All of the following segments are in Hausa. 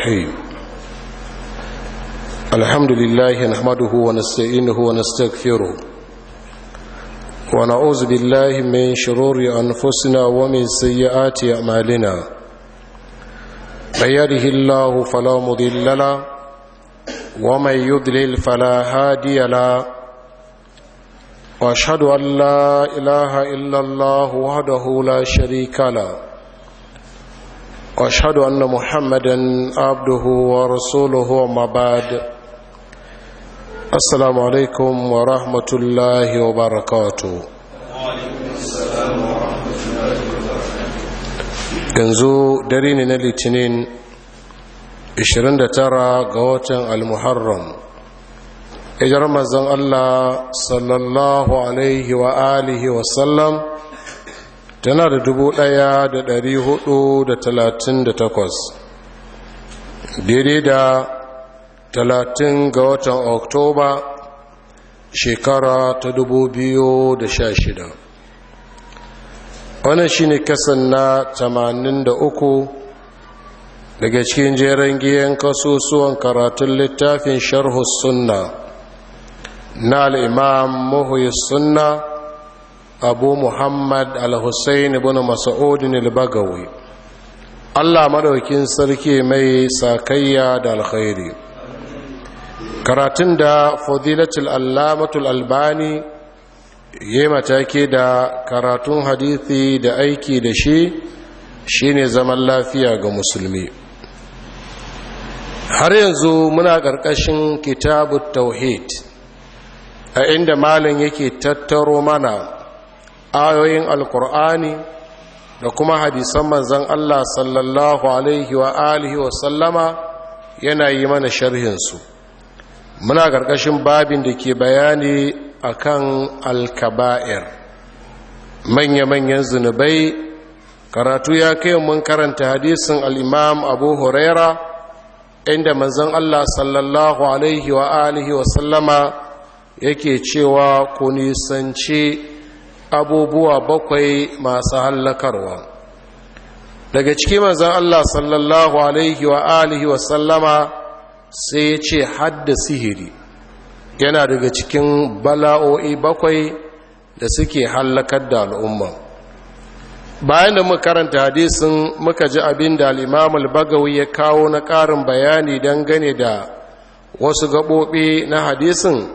الرحيم الحمد لله نحمده ونستعينه ونستغفره ونعوذ بالله من شرور أنفسنا ومن سيئات أعمالنا من يده الله فلا مضل له ومن يضلل فلا هادي له واشهد ان لا اله الا الله وحده لا شريك له واشهد ان محمدا عبده ورسوله وما بعد السلام عليكم ورحمه الله وبركاته yanzu dare ne na litinin 29 ga watan al-muharram ijar mazan Allah sallallahu alaihi wa alihi wa sallam tana da dubu ɗaya da dari hudu da talatin da takwas daidai da talatin ga watan oktoba shekara ta dubu biyu da sha shida wannan shine kasan na tamanin da uku daga cikin jeren giyan kasusuwan karatun littafin sharhu sunna na al'imam muhuyi sunna abu muhammad al-hussein ibn mas'udin al-bagawi allah maɗaukin sarki mai sakayya da alkhairi karatun da fadilatul allamatul albani ya matake da karatun hadithi da aiki da shi shine zaman lafiya ga musulmi har yanzu muna ƙarƙashin kitabu tauhid a inda malin yake tattaro mana ayoyin alkur'ani da kuma hadisan manzan Allah sallallahu alaihi wa alihi wa sallama yana yi mana sharhinsu muna ƙarƙashin babin da ke bayani akan alkaba'ir manya-manyan zunubai karatu ya kai mun karanta hadisin al'imam abu huraira inda manzan Allah sallallahu alaihi wa alihi wa sallama yake cewa ku nisanci abubuwa bakwai masu hallakarwa daga ciki manzan Allah sallallahu alaihi wa alihi wa sallama sai ya ce hadda sihiri yana daga cikin bala'o'i bakwai da suke hallakar da al'umma bayan da muka karanta hadisin muka ji abin da al'imam al-bagawi ya kawo na ƙarin bayani dangane da wasu gaɓoɓi na hadisin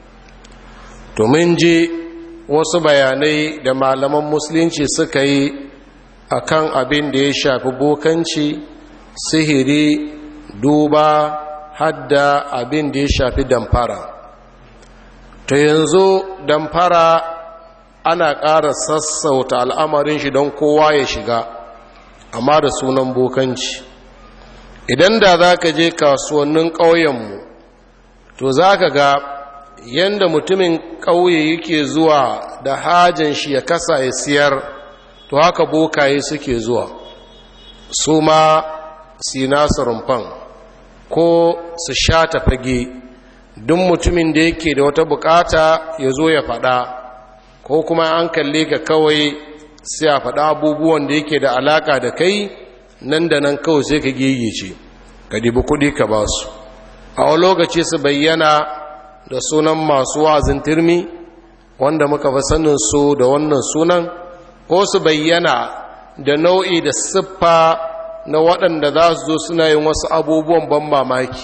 to mun ji wasu bayanai da malaman musulunci suka yi a kan abin da ya shafi bokanci sihiri duba hadda abin da ya shafi damfara ta yanzu damfara ana ƙara sassauta al'amarin shi don kowa ya shiga amma da sunan bokanci idan da za ka je kasuwannin ƙauyenmu to za ka ga yadda mutumin ƙauye yake zuwa da hajin shi ya kasa ya siyar to haka bokaye suke zuwa su ma nasu rumfan ko su sha fage duk mutumin da yake da wata bukata ya zo ya faɗa ko kuma an kalle ka kawai sai a faɗa abubuwan da yake da alaka da kai nan da nan kawai sai ka gigice ka dibi kuɗi ka ba su a wani lokaci su bayyana da sunan masu wazin turmi wanda muka fi sanin su da wannan sunan ko su bayyana da nau'i da siffa na waɗanda za su zo suna yin wasu abubuwan ban mamaki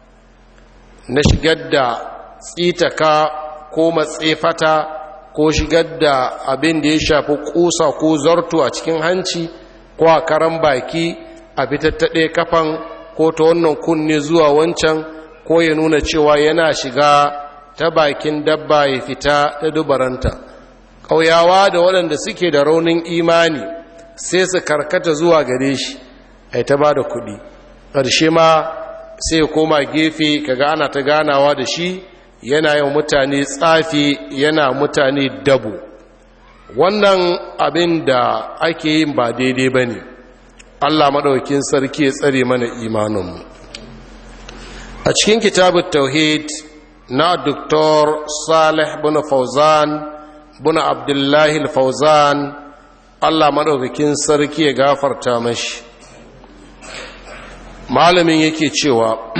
na shigar da tsitaka ko matsefata ko shigar da abin da ya shafi kusa ko zarto a cikin hanci ko a karan baki a fitattaɗe kafan ko ta wannan kunne zuwa wancan ko ya nuna cewa yana shiga ta bakin dabba ya fita ta dubaranta ƙauyawa da waɗanda suke da raunin imani sai su karkata zuwa gare shi a ta ba da kuɗi ƙarshe ma sai ya koma gefe kaga ana ta ganawa da shi yana yin mutane tsafi yana mutane dabo wannan abin da ake yin ba daidai ba ne allah maɗaukin sarki ya tsare mana imaninmu a cikin kitabun tauhid na Dr. salih bin fauzan bin abdullahi fauzan allah maɗaukakin sarki ya gafarta mashi malamin yake cewa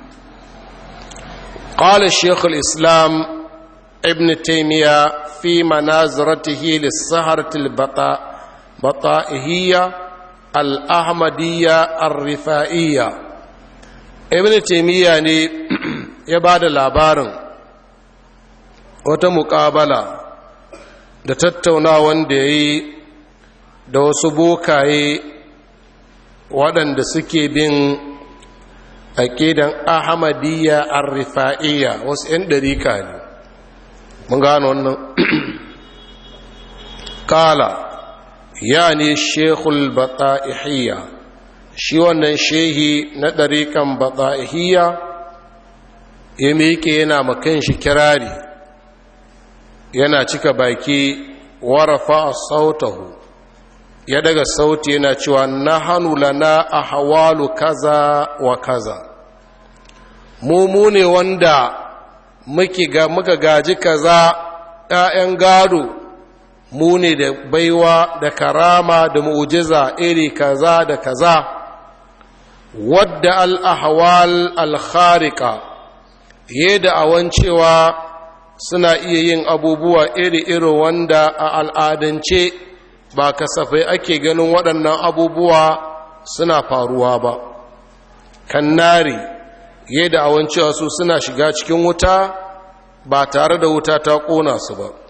قال الشيخ الإسلام ابن تيمية في مناظرته للسهرة البطائهية الأحمدية الرفائية ابن تيمية ne ya ba da labarin wata muƙabala da tattaunawan da ya yi da wasu bokaye waɗanda suke bin aƙidan ahmadiyya ar-rifa'iyya wasu 'yan ɗarika ne mun gano wannan kala ya ne shekul bata'ihiyya shi wannan shehi na ɗarikan bata'ihiyya ya miƙe yana makan shi kirari yana cika baki warafa sautahu ya daga sauti yana cewa na hannu lana a hawalu kaza wa kaza mu ne wanda muka gaji kaza ‘ya'yan gado mu ne da baiwa da karama da mu'ujiza iri kaza da kaza wadda al'ahawal al-kharika yadda awan cewa suna iya yin abubuwa iri-iri wanda a al'adance ba kasafai ake ganin waɗannan abubuwa suna faruwa ba kannari yadda awan cewa su suna shiga cikin wuta ba tare da wuta ta ƙona su ba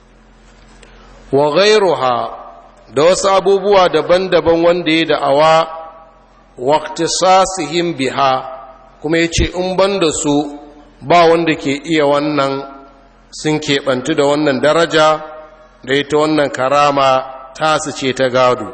wa ghairuha da wasu abubuwa daban-daban wanda ya da'awa waqtisasihim biha kuma yace in ban da su ba wanda ke iya wannan sun keɓantu da wannan daraja da ita wannan karama tasu ce ta gado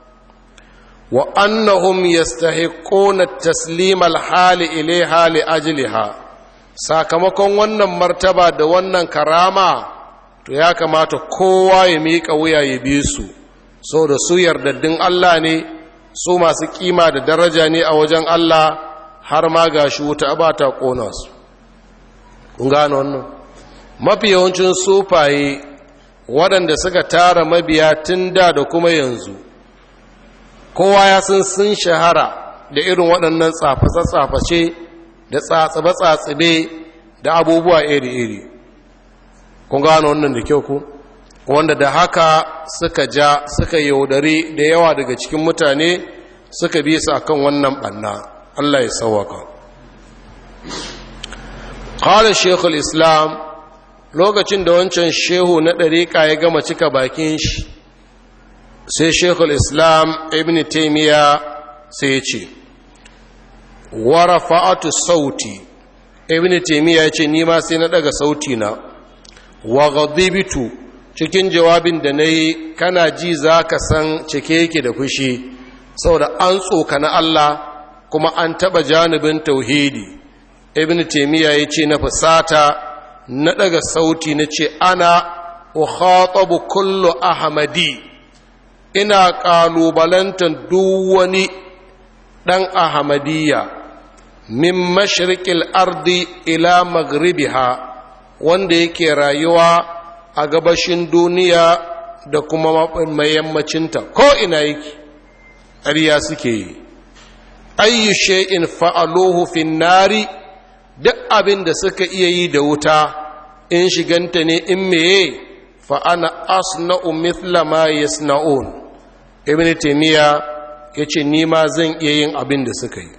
wa annahum yastahiquna taslima al-hali ilaiha li ajliha sakamakon wannan martaba da wannan karama to ya kamata kowa ya miƙa wuya ya bi su saboda su yardaddin Allah ne su masu kima da daraja ne a wajen Allah har ma gashi wuta ba ta kona su kun gane wannan mafi yawancin sufaye waɗanda suka tara mabiya tun da da kuma yanzu kowa ya san sun shahara da irin waɗannan tsaface-tsaface da tsatsabe-tsatsabe da abubuwa iri-iri kun gano wannan da kyau ku wanda da haka suka ja suka yaudari da yawa daga cikin mutane suka bi su akan wannan ɓanna Allah ya sauwaka qala shaykhul islam lokacin da wancan shehu na ɗariƙa ya gama cika bakin shi sai shekul islam ibn taimiyya sai ya ce warafa'atu sauti ibn taimiyya ya ce nima sai na daga sauti na wa ghadibitu cikin jawabin da na yi kana ji za ka san cike yake da fushi saboda an tsoka na Allah kuma an taɓa janibin tauhidi ibn taimiyya ya ce na fusata na daga sauti na ce ana ukhatabu kullu ahmadi ina ƙalubalantar duk wani ɗan ahamadiyya min mashirƙil ardi ila magribiha wanda yake rayuwa a gabashin duniya da kuma mayammacinta ko ina yake ƙarya suke yi ayyu shay'in fa'aluhu fin nari duk abin da suka iya yi da wuta in shiganta ne in meye fa ana asna'u mithla ma yasna'un ibn taymiya yace ni ma zan iya yin abin da suka yi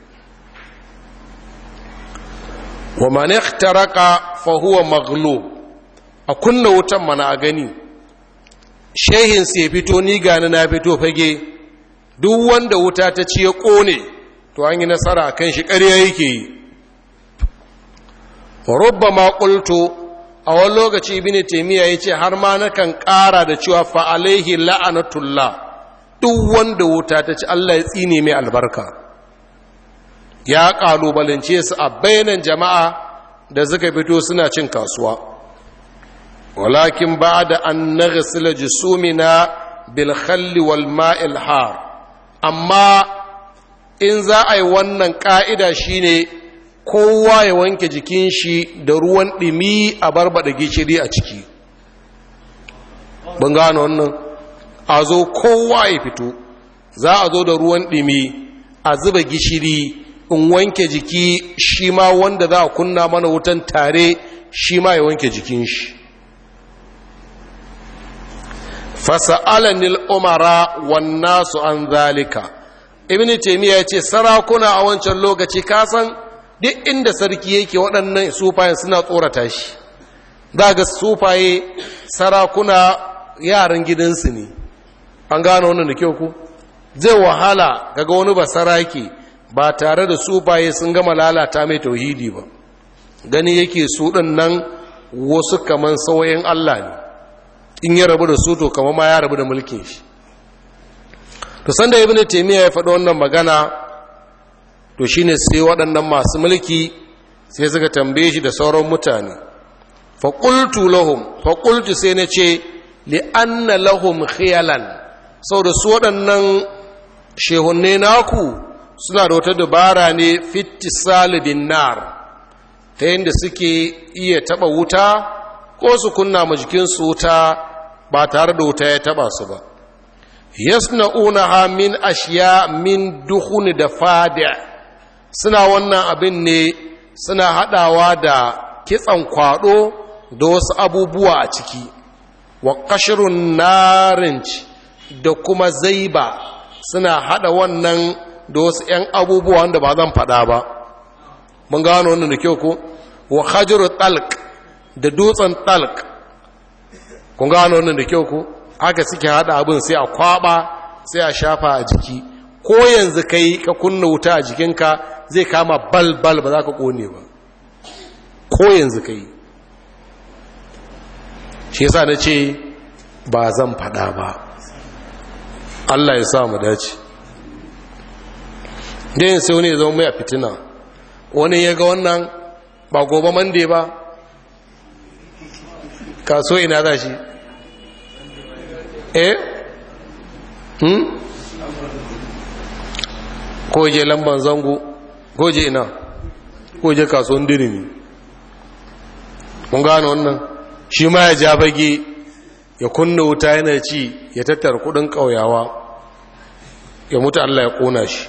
wa man ikhtaraka fa huwa maghlub a kunna wutan mana a gani shehin sai fito ni gani na fito fage duk wanda wuta ta ci ya kone to an yi nasara kan shi ƙarya yake yi rubbama qultu a wani lokaci ibn taymiya yace har ma nakan ƙara da cewa fa alaihi la'anatullah duk wanda wuta ta ci Allah ya tsine mai albarka ya kalubalance su a bayanan jama'a da suka fito suna cin kasuwa walakin ba'da an naghsila jusumina bil khalli wal ma'il har amma in za a yi wannan ka'ida shine kowa ya wanke jikin shi da ruwan ɗimi a barbada gishiri a ciki ban gano wannan a zo kowa ya fito za a zo da ruwan ɗimi a zuba gishiri in wanke jiki shi ma wanda za a kunna mana wutan tare shi ma ya wanke jikin shi fasa'alanil umara wannasu an zalika ibn taymiya yace sarakuna a wancan lokaci kasan duk inda sarki yake waɗannan sufayen suna tsorata shi za ga sufaye sarakuna yaran gidansu ne an gano wannan da kyau ku zai wahala kaga wani ba saraki ba tare da sufaye sun gama lalata mai tauhidi ba gani yake su ɗin nan wasu kaman sauyin Allah ne in ya rabu da su to kama ma ya rabu da mulkin shi to sanda ibn taymiya ya faɗi wannan magana to shine sai waɗannan masu mulki sai suka tambaye shi da sauran mutane fa qultu lahum fa qultu sai na ce li anna lahum khiyalan saboda su waɗannan shehunne naku suna da wata dabara ne fitisal bin nar ta yadda suke iya taɓa wuta ko su kunna ma jikinsu wuta ba tare da wuta ya taba su ba yasna'unaha min ashiya min duhun da fadi suna wannan abin ne suna hadawa da kitsan kwado da wasu abubuwa a ciki wa kashirun narinci da kuma zaiba suna hada wannan da wasu 'yan abubuwa wanda ba zan fada ba mun gano wannan da kyau ko wa hajiru talq da dutsen talq kun gano wannan da kyau ko haka suke hada abin sai a kwaba sai a shafa a jiki ko yanzu kai ka kunna wuta a jikinka zai kama balbal ba za ka kone ba ko yanzu kai shi yasa na ce ba zan fada ba Allah ya sa mu dace dayin sai wani ya zama mai a fitina wani ya ga wannan ba gobe mande ba kaso ina za shi eh hmm ko je lamban zango ko je ina ko je kasuwan dirimi kun gano wannan shi ma ya ja bage ya kunna wuta yana ci ya tattara kudin kauyawa ya mutu Allah ya kona shi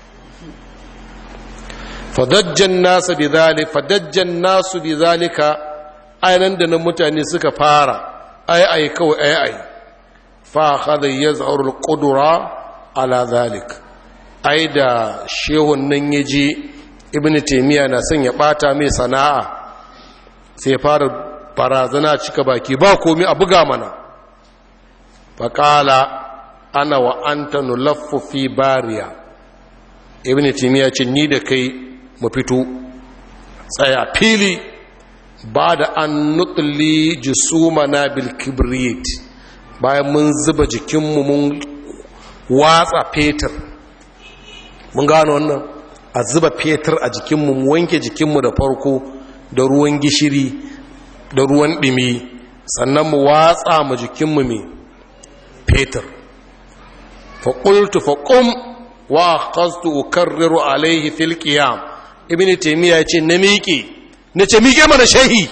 fadajjan nasu bi zalika fadajjan nasu bi zalika ainihin da nan mutane suka fara ai ai kawai ai ai fa khadha yaz'ur al-qudra ala zalik ai da shehun nan yaje ibnu taymiya na son ya bata mai sana'a sai fara barazana cika baki ba komai a buga mana fa qala ana wa anta nulaffu fi bariya ibnu taymiya ce ni da kai mu fito tsaya fili ba da an nutli jisumana bil kibrit bayan mun zuba jikinmu mun watsa fetur mun gano wannan a zuba fetur a jikinmu mu wanke jikinmu da farko da ruwan gishiri da ruwan ɗimi sannan mu watsa mu jikinmu mai fetur faƙultu faƙum wa kastu ukarriru alaihi fil qiyam ibn taymiya ce na miƙe na ce miƙe mana shahi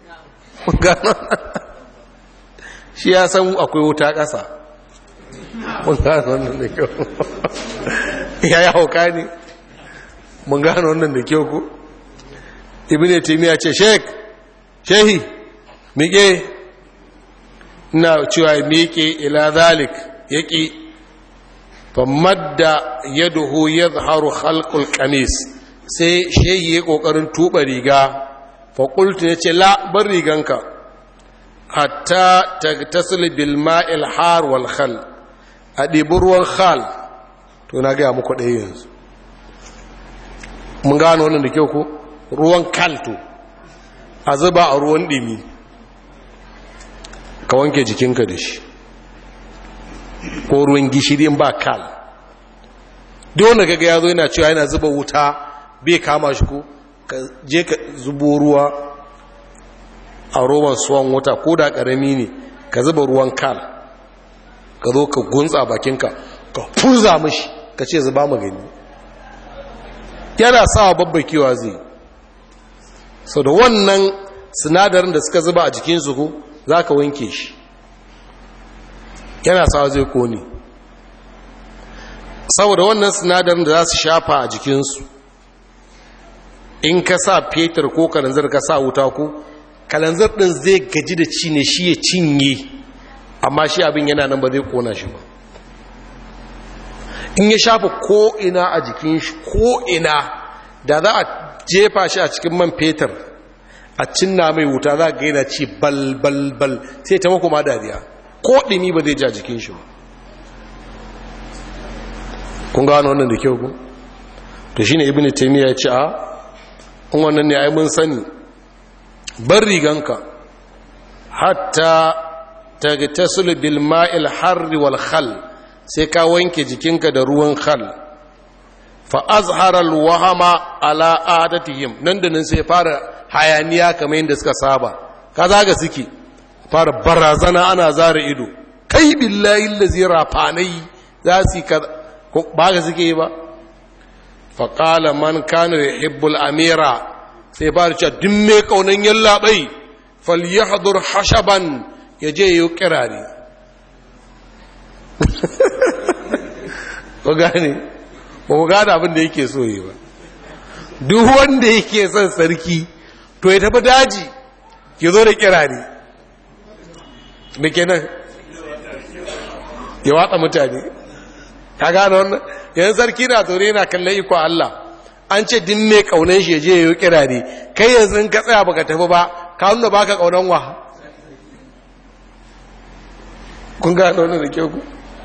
shi ya san akwai wuta ƙasa mun gano wannan da kyau ya yi hauka ne mun gano wannan da kyau ko ibn taymiya ce sheik shehi miƙe ina cewa miƙe ila zalik yaƙi famadda yaduhu yadhharu khalqul qamis sai shehi ya kokarin tuba riga fa qultu yace la bar riganka hatta tagtasil bil ma'il har wal khal a ɗibi ruwan khal to na gaya muku ɗaya yanzu mun gano wannan da kyau ko ruwan kalto a zuba a ruwan ɗimi ka wanke jikinka da shi ko ruwan gishiri ba kal duk wanda kaga ya zo yana cewa yana zuba wuta bai kama shi ko ka je ka zubo ruwa a roban suwan wuta ko da karami ne ka zuba ruwan kal ka zo ka gunsa bakinka ka furza mashi ka ce zuba magani yana sawa babbakewa zai sau da wannan sinadarin da suka zuba a jikinsu ko za ka wanke shi yana sawa zai kone saboda wannan sinadarin da za su shafa a jikinsu in ka sa fetur ko kalanzir ka sa wuta ko kalanzir ɗin zai gaji da ci ne shi ya cinye amma shi abin yana nan ba zai kona shi ba in ya shafa ko'ina a jikin shi ko'ina da za a jefa shi a cikin man fetur a cinna mai wuta za ga yana ci balbalbal sai ta makoma dariya ko ɗimi ba zai ja jikin shi ba kun gano wannan da kyau ku to shine ibnu taymiya ya ce a in wannan ne ai mun sani bar riganka hatta tagtasul bil ma'il harri wal khal sai ka wanke jikinka da ruwan khal fa azhara al wahama ala adatihim nan da nan sai fara hayaniya kamar yadda suka saba ka zaga suke fara barazana ana zara ido kai billahi allazi rafanai za su ba ga suke yi ba fa qala man kana yuhibbul amira sai fara cewa duk mai kaunan yallaɓai falyahdhur hashaban ya je yi kirare ko gane ba ku gane abin da yake so yi ba duk wanda yake son sarki to ya tafi daji ya zo da kirare da ke nan ya watsa mutane ka gane wannan yanzu sarki na zaune yana kallon iko Allah an ce din mai kaunan shi je yayi kirare kai yanzu in ka tsaya baka tafi ba ka nuna baka kaunan wa kun ga wannan da kyau ku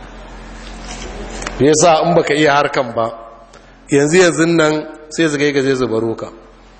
me yasa in baka iya harkan ba yanzu yanzu nan sai su ga zai zubaro ka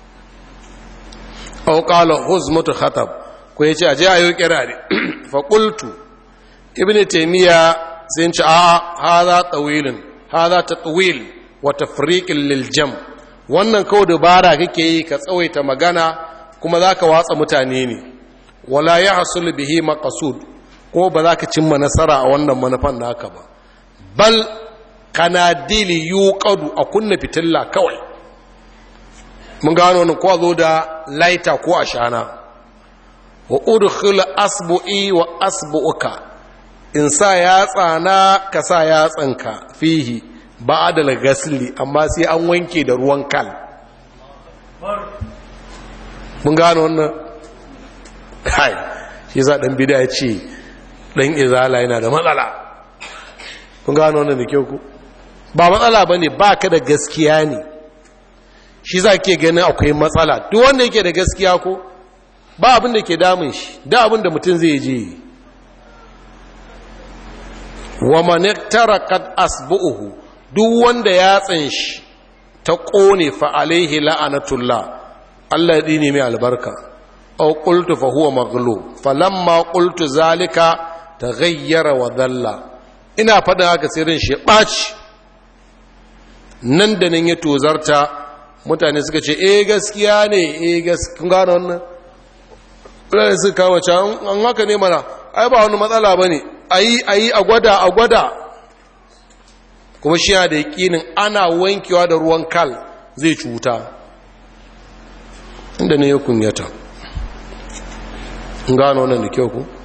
aw qala huzmatu khatab ko yace aje ayo kirare fa qultu ibnu taymiya sai ce a hadha tawilun hadha tatwil wa tafriqin lil jam' wannan kawai dabara kake yi ka tsawaita magana kuma za ka watsa mutane ne wala ya hasul bihi maqasud ko ba za ka cimma nasara a wannan manufan naka ba bal kanadili yuqadu a kunna fitilla kawai mun gano wannan ko zo da laita ko ashana wa udkhil asbu'i wa asbu'uka in sa yatsa na ka sa yatsanka fihi ba da gasli amma sai an wanke da ruwan kal mun gano wannan kai shi za ɗan bida ya ce ɗan izala yana da matsala mun gano wannan da kyau ku ba matsala ba ne ba ka da gaskiya ne shi za ke ganin akwai matsala duk wanda yake da gaskiya ko ba abin da ke damun shi da abin da mutum zai je wa maniktara kad asbu'uhu duk wanda ya shi ta ƙone fa'alaihi la'anatullah Allah ya ne mai albarka au ƙultu fa huwa maglo falamma ƙultu zalika ta gayyara wa zalla ina faɗin haka sirrin shi ɓaci nan da nan ya tozarta mutane suka ce eh gaskiya ne eh gaskiya gano wannan ɗaya suka kawo can an haka ne mana ai ba wani matsala ba ne a yi a yi a gwada a gwada kuma shi da yakinin ana wankewa da ruwan kal zai cuta inda ne ya kunyata gano wannan da kyau ku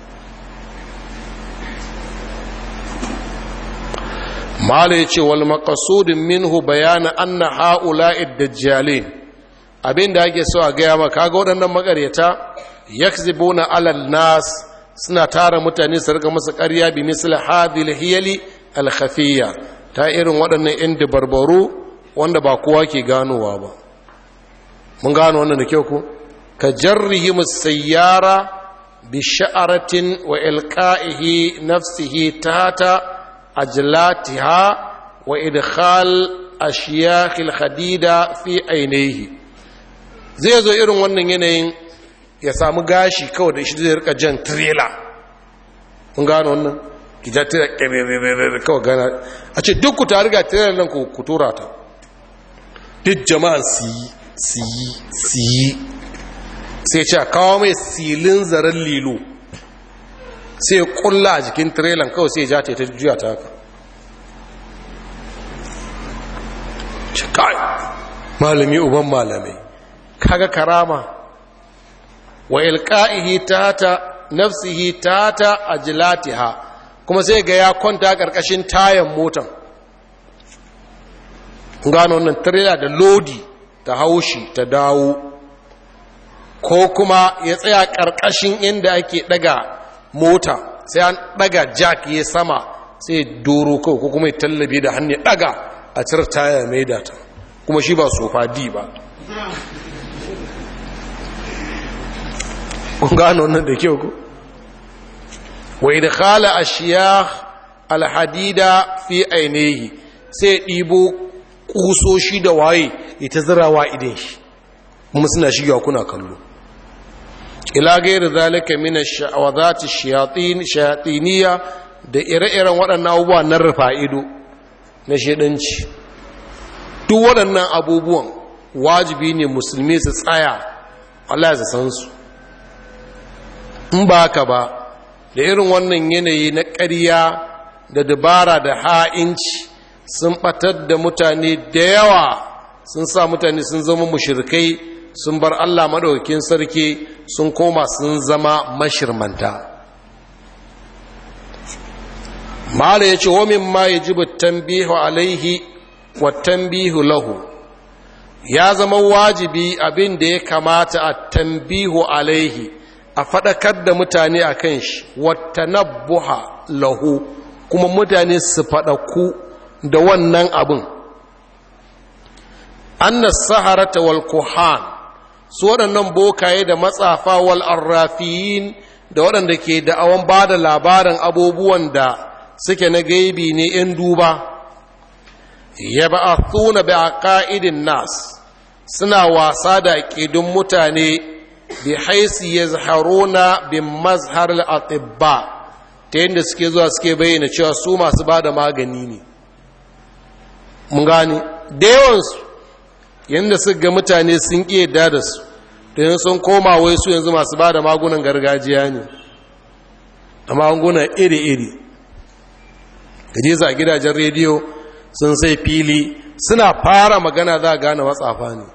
mala ya ce wal makasudin minhu bayana anna ha'ula'id dajjalin abinda ake so a gaya maka ga waɗannan makaryata yakzibuna alal nas suna tara mutane su rika masa ƙarya bi misal hadhil hiyali al khafiyya ta irin waɗannan yan dabarbaru wanda ba kowa ke ganowa ba mun gano wannan da kyau ko ka jarrihi musayyara bi sha'aratin wa ilqa'ihi nafsihi tata ajlatiha wa idkhal ashiyakh al-khadida fi ainihi zai zo irin wannan yanayin ya samu gashi kawai da shi zai rika jan trailer kun gano wannan ki ja trailer kawai gana a ce duk ku ta riga trailer nan ku tura ta duk jama'an su yi su yi su yi sai ce a kawo mai silin zaren lilo sai kulla a jikin trailer kawai sai ja ta ta juya ta haka kai malami uban malamai kaga karama wa ilqa'ihi tata nafsihi tata ajlatiha kuma sai ga ya kwanta karkashin tayan motan gano wannan trailer da lodi ta haushi ta dawo ko kuma ya tsaya ƙarƙashin inda ake ɗaga mota sai an ɗaga jack ya sama sai doro kawai ko kuma ya tallabe da hannu ɗaga a cire taya mai data kuma shi ba sofa di ba kun gano wannan da kyau ku wa idkhala ashiyah alhadida fi ainihi sai ɗibo kusoshi da waye ita zirawa idan shi kuma suna shiga kuna kallo ila gairi zalika min ash-sha'awati shayatin shayatiniya da ire-iren waɗannan abubuwa na rufa ido na shedanci duk waɗannan abubuwan wajibi ne musulmi su tsaya Allah ya san su in ba haka ba da irin wannan yanayi na ƙarya da dabara da ha'inci sun ɓatar da mutane da yawa sun sa mutane sun zama mushirkai sun bar Allah maɗaukin sarki sun koma sun zama mashirmanta mala ya ce wamin ma ya ji tambihu alaihi wa tambihu lahu ya zama wajibi abin da ya kamata a tambihu alaihi a faɗakar da mutane a kan shi wata nabbuha lahu kuma mutane su faɗaku da wannan abin annas saharata wal kuhan su waɗannan bokaye da matsafa wal arrafiyin da waɗanda ke da'awan ba da labarin abubuwan da suke na gaibi ne in duba ya ba a tuna bi a ƙa'idin nas suna wasa da ƙidun mutane bi haisi ya zaharuna bin mazhar al'atibba ta yadda suke zuwa suke bayyana cewa su masu ba da magani ne mun gane da yawansu yadda suka ga mutane sun ƙi yadda da su don sun koma wai su yanzu masu ba da magunan gargajiya ne a magunan iri-iri gaje za a gidajen rediyo sun sai fili suna fara magana za a gane watsafa ne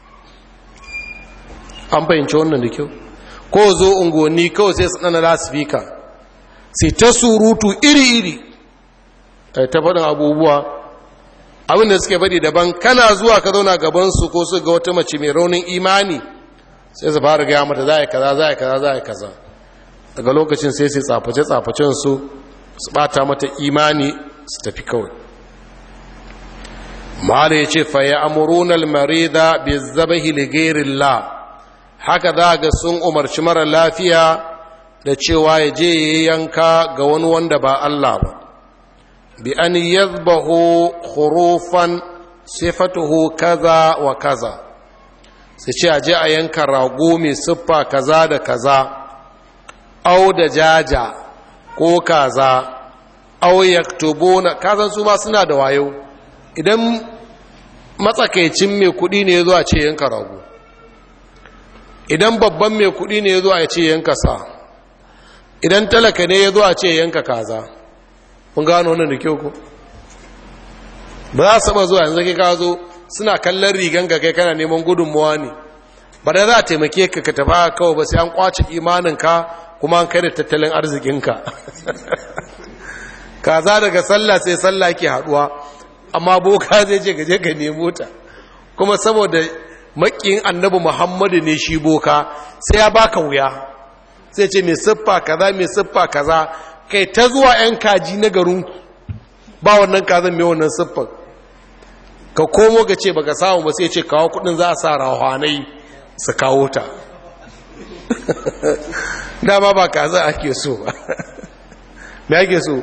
an fahimci wannan da kyau ko zo unguwanni kawai sai su ɗana lasifika sai ta surutu iri-iri a ta faɗin abubuwa abinda suke faɗi daban kana zuwa ka zauna gabansu ko su ga wata mace mai raunin imani sai su fara gaya mata za a yi kaza za a yi kaza za a yi kaza daga lokacin sai sai tsaface-tsafacen su su bata mata imani su tafi kawai ma'ala ya ce fa ya amuruna almarida bi zabahi ligairillah haka za ga sun umarci mara lafiya da cewa ya je ya yanka ga wani wanda ba Allah ba bi an yadbahu khurufan sifatuhu kaza wa kaza sai ce a je a yanka rago mai siffa kaza da kaza au da jaja ko kaza au yaktubuna kazan su ma suna da wayo idan matsakaicin mai kudi ne ya zo a ce yanka rago idan babban mai kudi ne ya zo a ce yanka sa idan talaka ne ya zo a ce yanka kaza kun gano wannan da kyau ko ba za su ba zuwa yanzu kai ka zo suna kallon rigan ga kai kana neman gudunmuwa ne ba da za a taimake ka ka tafa kawai ba sai an kwace imaninka kuma an kai da tattalin arzikinka kaza daga sallah sai sallah ke haduwa amma boka zai je gaje ka nemo ta kuma saboda makin annabi muhammadu ne shi boka sai ya baka wuya sai ce mai siffa kaza mai siffa kaza kai ta zuwa 'yan kaji na garinku ba wannan kazan mai wannan siffar ka komo ga ce baka samu ba sai ce kawo kudin za a sa rahanai su kawo ta dama ba kaza ake so me ake so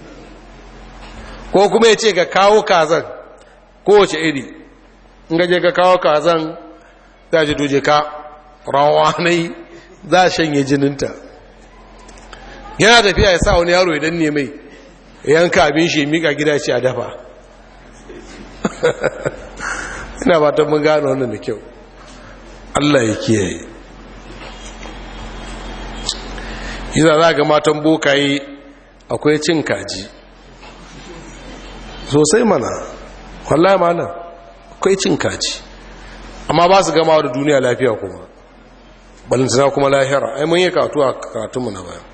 ko kuma ya ce ka kawo kazan kowace iri in gaje ka kawo kazan za ji doje ka rahanai za a shanye jininta yana tafiya ya sa wani yaro idan ne mai yanka abin shi mika gida ce a dafa ina ba ta mun gano wannan da kyau Allah ya kiyaye yiza za ga matan bokaye akwai cin kaji sosai mana wallahi mana akwai cin kaji amma ba su gama da duniya lafiya kuma balantana kuma lahira ai mun yi katu a katunmu na bayan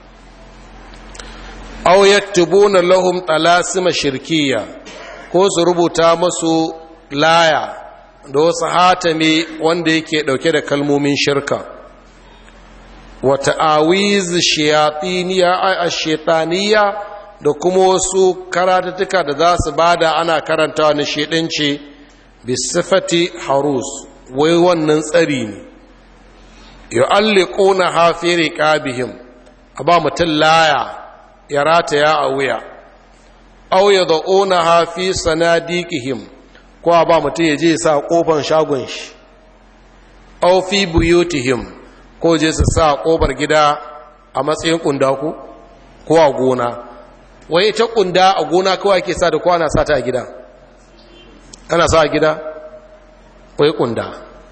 aw yaktubuna lahum talasima shirkiya ko su rubuta masu laya da wasu hatame wanda yake ɗauke da kalmomin shirka wata awiz shayatiniya a shaitaniya da kuma wasu karatattuka da za su bada ana karantawa na shaidanci bisifati harus wai wannan tsari ne yu'alliquna hafi riqabihim a ba mutum laya ya rataya a wuya aw yad'una hafi sanadiqihim ko a ba mutum ya je sa kofar shagon shi aw fi buyutihim ko je su sa kofar gida a matsayin kunda ku ko a gona wai ta kunda a gona kawai ke sa da ko ana sa ta a gida ana sa a gida wai kunda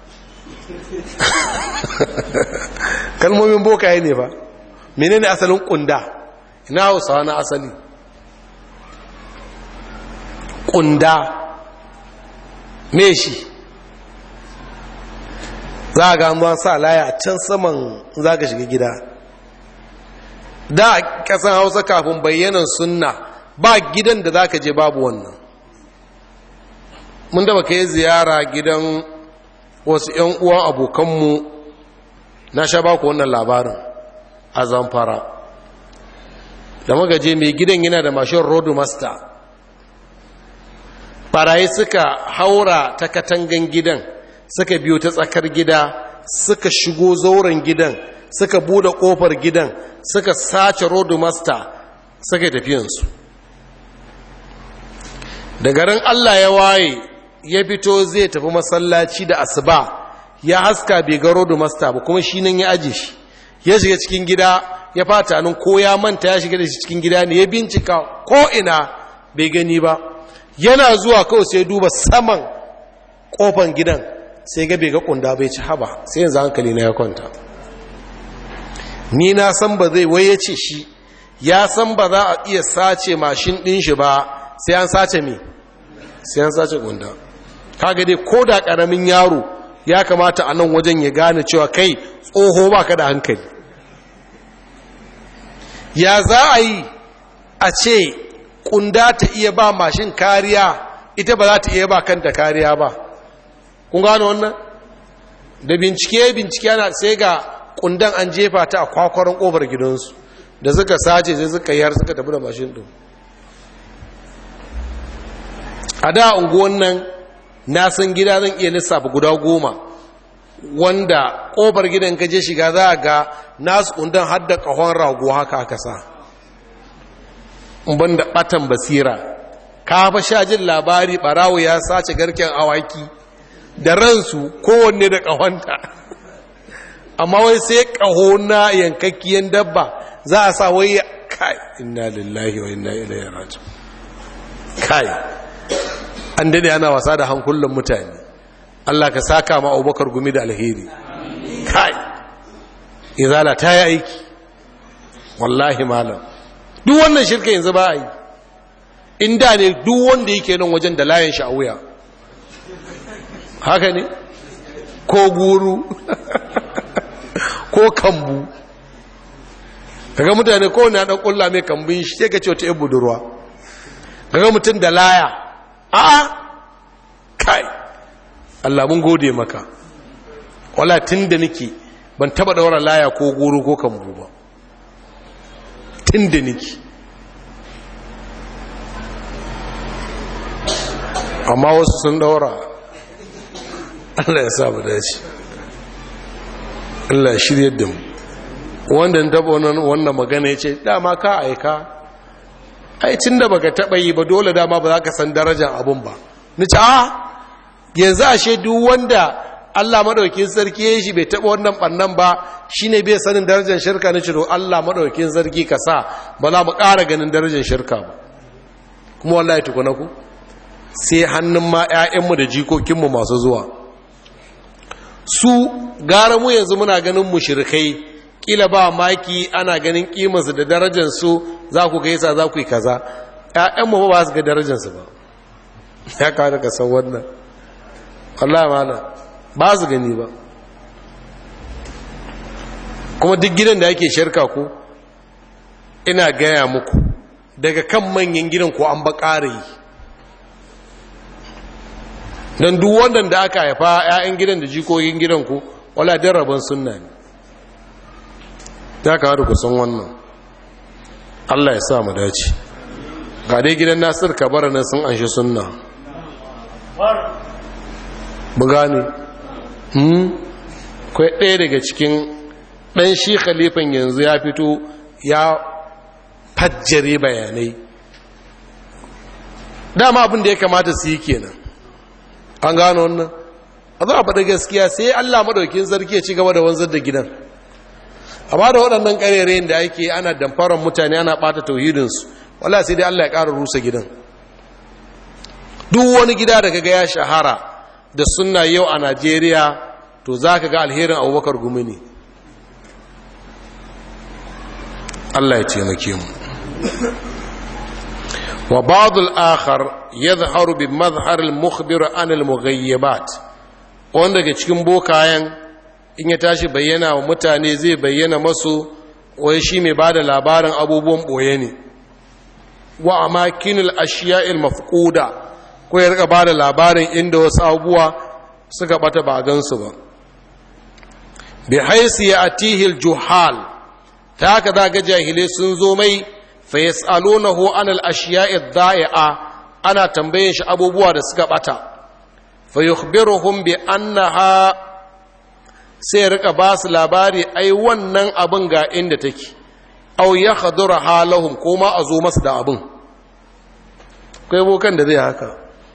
kalmomin bokaye ne ba menene asalin kunda ina hausawa na asali kunda me shi za a ga sa laya a can saman za ka shiga gida da a kasan hausa kafin bayyanan sunna ba gidan da za ka je babu wannan mun da ka yi ziyara gidan wasu 'yan uwan abokanmu na sha ba ku wannan labarin a zamfara da magaje mai gidan yana da mashin road master barayi suka haura ta katangan gidan suka biyo ta tsakar gida suka shigo zauren gidan suka bude kofar gidan suka sace road master suka tafiyansu da garin allah ya waye ya fito zai tafi masallaci da asuba ya haska bai ga road master ba kuma shi nan ya aje shi ya shiga cikin gida ya fata nan ko ya manta ya shiga da shi cikin gida ne ya bincika ko ina bai gani ba yana zuwa kawai sai duba saman kofan gidan sai ga bai ga kunda bai ci haba sai yanzu hankali na ya kwanta ni na san ba zai waye ce shi ya san ba za a iya sace mashin din shi ba sai an sace me sai an sace kunda kaga dai ko da karamin yaro ya kamata a nan wajen ya gane cewa kai tsoho ba ka da hankali ya za a yi a ce kunda ta iya ba mashin kariya ita ba za ta iya ba kanta kariya ba kun gano wannan da bincike bincike ana sai ga kundan an jefa ta a kwakwaron kofar gidansu da suka sace sai suka yar suka tafi da mashin din a da unguwan nan na san gida zan iya lissafa guda goma wanda kofar gidan ka je shiga za a ga nasu kundan har da kahon rago haka aka sa ban da batan basira ka fa sha jin labari barawo ya sace garken awaki da ransu kowanne da kahonta amma wai sai kaho na yankakkiyen dabba za a sa wai kai inna lillahi wa inna ilaihi raji'un kai an dade ana wasa da hankulan mutane Allah ka saka ma Abubakar gumi da alheri kai izala ta yi aiki wallahi malam duk wannan shirka yanzu ba a yi inda ne duk wanda yake nan wajen da layin a wuya haka ne ko guru ko kambu kaga mutane ko na dan kulla mai kambun shi sai ka ce wata budurwa kaga mutum da laya a kai Allah mun gode maka wala tunda nake ban taba daura laya ko guru ko kambu ba tunda nake amma wasu sun daura Allah ya sa mu dace Allah ya shirye da mu wanda ya taba wannan magana ya ce dama ka aika ai tun da baka taba yi ba dole dama ba za ka san darajar abun ba ni ce a yanzu ashe duk wanda Allah madaukakin sarki ya shi bai taba wannan bannan ba shine bai sanin darajar shirka ni ce to Allah madaukakin sarki ka sa ba za mu ƙara ganin darajar shirka ba kuma wallahi tukuna ku sai hannun ma 'ya'yanmu da jikokinmu masu zuwa su gara mu yanzu muna ganin mushrikai kila ba maki ana ganin kimarsu da darajarsu za ku gaisa za ku yi kaza ‘ya'yanmu ba su ga darajarsu ba ya kawo ka san wannan Allah mana ba su gani ba kuma duk gidan da ake shirka ku ina gaya muku daga kan manyan gidan ko an ba ƙara yi don duk wannan da aka haifa 'ya'yan gidan da jikokin gidan ku wala din rabon sunna ne ya kawo da kusan wannan allah ya sa mu dace ga dai gidan nasir kabara nan sun anshi sunna mu gane hmm kai ɗaya daga cikin ɗan shi khalifan yanzu ya fito ya fajjare bayanai dama abin da ya kamata su yi kenan an gano wannan a zo a faɗi gaskiya sai allah maɗaukin sarki ya ci gaba da wanzar da gidan amma da waɗannan ƙarerayin da ake ana damfarar mutane ana ɓata tauhidinsu wala sai dai allah ya ƙara rusa gidan duk wani gida da kaga ya shahara da sunna yau a najeriya to za ka ga alherin abubakar gumi ne allah ya taimake mu wa ba'dul akhar yadhharu bi madhhar al mukhbir an al mughayyibat wanda daga cikin bokayen in ya tashi bayyana wa mutane zai bayyana masu wai shi mai bada labarin abubuwan boye ne wa amakinul ashiya'il mafquda ko ya rika bada labarin inda wasu abubuwa suka bata ba gansu ba bi haisi ya atihil juhal ta haka za ga jahilai sun zo mai fa yas'alunahu an al-ashiya'i dhai'a ana tambayin shi abubuwa da suka bata fa yukhbiruhum bi annaha sai ya rika ba su labari ai wannan abin ga inda take aw yakhdura halahum ko ma a zo masu da abin akwai bokan da zai haka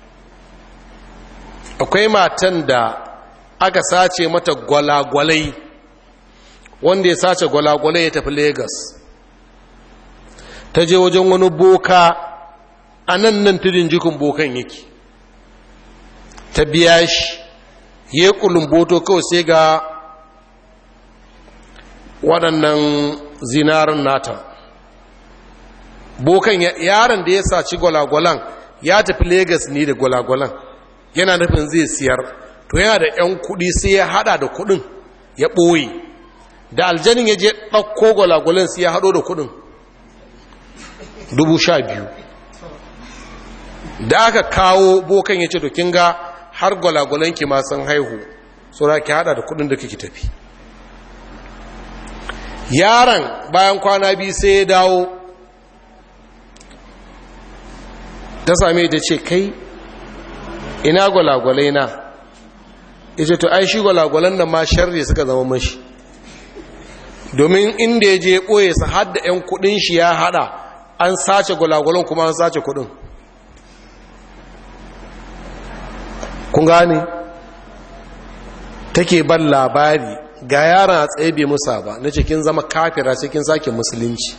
akwai matan da aka sace mata gwalagwalai wanda ya sace gwalagwalai ya tafi Legas. ta je wajen wani boka a nan nan tudin jikin bokan yake ta biya shi ya yi kulumboto kawai sai ga waɗannan zinarin nata bokan yaron da ya saci gwalagwalan ya tafi Legas ne da gwalagwalan yana nufin zai siyar to yana da 'yan kudi sai ya hada da kudin ya ɓoye da aljanin ya je ɗauko gwalagwalin sai ya hado da kudin dubu sha biyu da aka kawo bokan ya ce to kin ga har gwalagwalan ki masu haihu saura ki hada da kudin da kike tafi yaron bayan kwana biyu sai ya dawo ta same da ce kai ina gwalagwalai na ita to ai shi gwalagwalan nan ma sharri suka zama mashi domin inda ya je ɓoye su hadda 'yan kudin shi ya hada an sace gwalagwalan kuma an sace kudin kun gane take ban labari ga yaran a tsaye bai musa ba na cikin zama kafira cikin sake musulunci